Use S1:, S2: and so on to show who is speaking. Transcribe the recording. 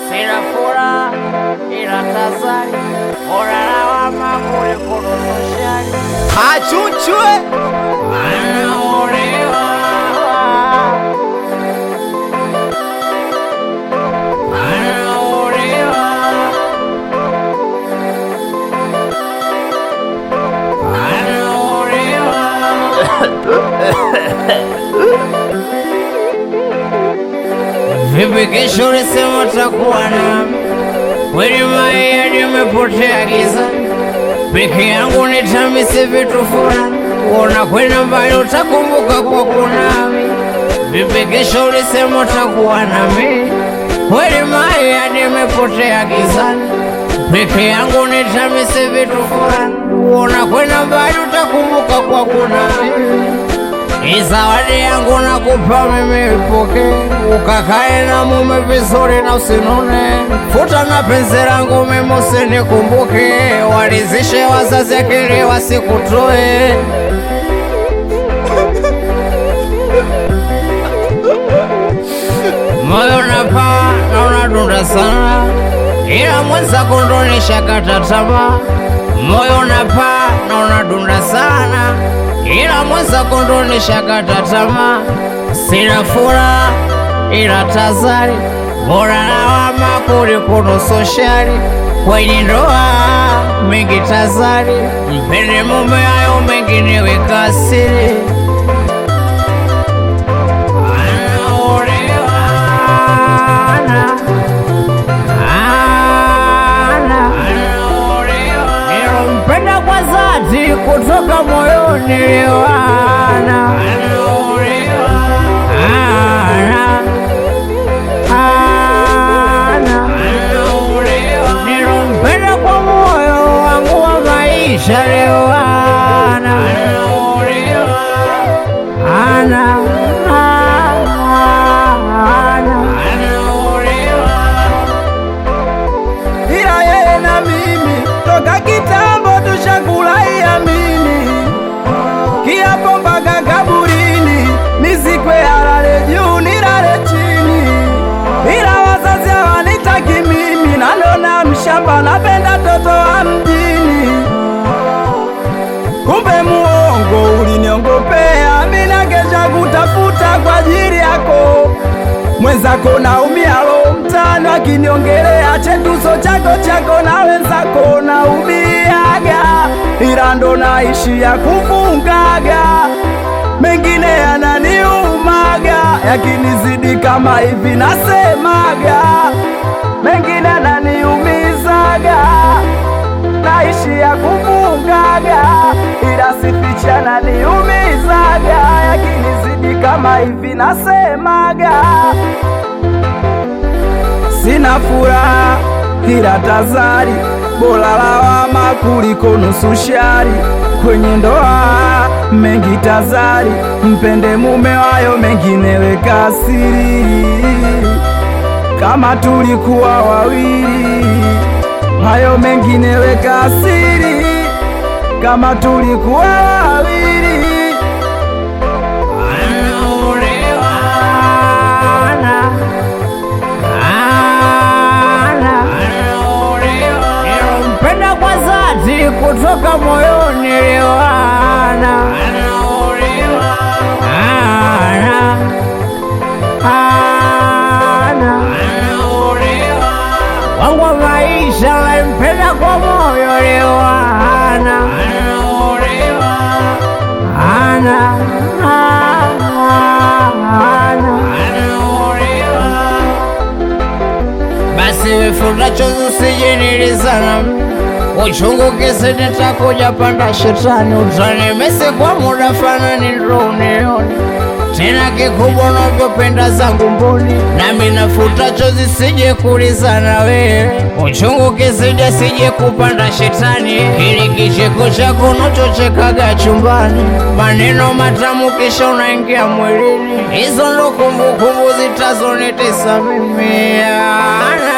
S1: sina furaha ila tazari, bora lawama kuliko nusushani.
S2: Achuchwe
S1: Anaolewa anaolewa Vipi kesho ulisema utakuwa nami? Kweli mayai nimepotea giza, peke yangu nitamise vitu fulani, unakwenda mbali utakumbuka kwa kunami. Vipi kesho ulisema utakuwa nami? Kweli mayai nimepotea gizani, peke yangu nitamise vitu fulani, unakwenda mbali utakumbuka kwa kunami. Hii zawadi yangu nakupa mimi, ipoke ukakae na mume vizuri na usinune. Futa na penzi langu mimi, usinikumbuke. Walizishe wazazi akili wasikutoe. Moyo napaa na unadunda sana, ila mwenzako ndo nishakata tamaa. Moyo napaa na unadunda sana, ila mwenzako ndo nishakata tamaa. Sina furaha ila tazari, bora lawama kuliko nusu shari. Kwenye ndoa mengi tazari, mpende mume, hayo mengine weka siri. Nilompenda kwa dhati kutoka moyoni liwana Nilompenda kwa moyo wangu wa maisha liwana ana
S2: ila yeye na mimi toka kitambo tushakulaia mimi kiapo mpaka kaburini, nizikwe halale juu nilale chini, ila wazazi hawanitaki mimi, nanona mshamba, napenda toto wa mjini. Kumbe muongo uliniongopea, mina kesha kutafuta kwa ajili yako mwenzako naumia lo mtano akiniongelea chetuso chako chako na wenzako naumiaga, ila ndo naishia kufungaga, mengine yananiumaga, yakinizidi kama hivi nasemaga, mengine yananiumizaga, naishia kufungaga, ila sificha naniumizaga, yakinizidi kama hivi nasemaga sina furaha ila tazari, bora lawama kuliko nusu shari. Kwenye ndoa mengi tazari, mpende mume wayo, mengine weka siri. Kama tulikuwa wawili, hayo mengine weka siri. Kama tulikuwa wawili
S1: Nilompenda kwa dhati kutoka moyoni liwana Ana. Ana. wangu wa maisha nampenda kwa moyo liwana Ana. Ana. basi wifuta chozi usijinilizana uchungu kisi nitakuja panda shetani utanimesi kwa muda fanani ndo unione tena kikubwa unavyopenda zangu mboni nami nafuta chozi sije kulizana wewe uchungu kisije sije kupanda shetani ili kicheko chako unachochekaga chumbani maneno matamu kisha unaingia mwilini hizo ndo kumbukumbu zitazonitesa mimi Ana.